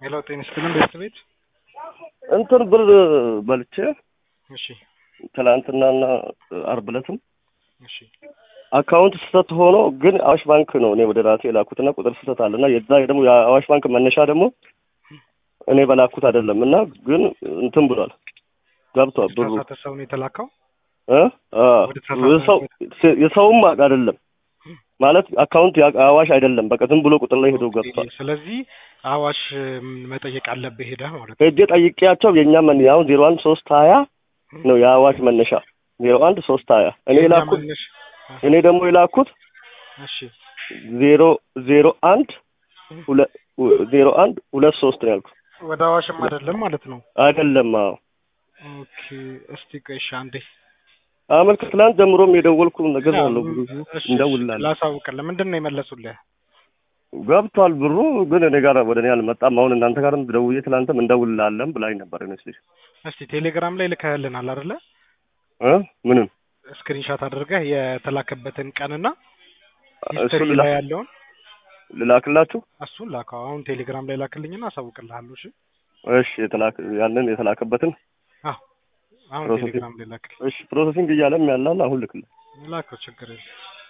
ሄሎ ጤና ይስጥልን ቤተሰቤት እንትን ብር በልቼ እሺ ትላንትናና አርብ ዕለትም እሺ አካውንት ስህተት ሆኖ ግን አዋሽ ባንክ ነው እኔ ወደ ራሴ የላኩትና ቁጥር ስህተት አለና የዛ ደግሞ የአዋሽ ባንክ መነሻ ደግሞ እኔ በላኩት አይደለም እና ግን እንትን ብሏል ገብቷል ብሩ የተሳሳተ ሰው ነው የተላከው እ አ ወደ ተሳሳተ የሰው የሰውም አይደለም ማለት አካውንት ያ- አዋሽ አይደለም በቃ ዝም ብሎ ቁጥር ላይ ሄዶ ገብቷል ስለዚህ አዋሽ ም, መጠየቅ አለብህ ሄደህ ማለት ነው ሄጄ ጠይቄያቸው የእኛ መን አሁን ዜሮ አንድ ሶስት ሀያ ነው የአዋሽ መነሻ ዜሮ አንድ ሶስት ሀያ እኔ የእኛ የላኩት መነሻ- እኔ ደግሞ የላኩት እሺ ዜሮ ዜሮ አንድ ሁለት ዜሮ አንድ ሁለት ሶስት ነው ያልኩት ወደ አዋሽም አይደለም ማለት ነው አይደለም አዎ ኦኬ እስቲ ቆይ እሺ አንዴ አመልክ ትላንት ጀምሮም የደወልኩ ነገር ያው፣ አለው እሺ፣ እሺ፣ እንደውላለን ላሳውቅልህ ምንድን ነው የመለሱልህ ገብቷል ብሩ ግን እኔ ጋር ወደ እኔ አልመጣም አሁን እናንተ ጋርም ደውዬ ትላንትም እንደውላለን ብላኝ ነበር ይመስልሽ እስቲ ቴሌግራም ላይ ልከህልናል አይደለ እ ምንም ስክሪንሻት አድርገህ የተላከበትን ቀንና እሱ ሂስትሪ ልላ- ላይ ያለውን ልላክላችሁ እሱን ላከው አሁን ቴሌግራም ላይ ላክልኝና አሳውቅልሃለሁ እሺ እሺ የተላክ ያንን የተላከበትን አዎ አሁን ፕሮሰሲንግ- ቴሌግራም ላይ ላክልኝ እሺ ፕሮሰሲንግ እያለም ያላል አሁን ልክልህ ላከው ችግር የለም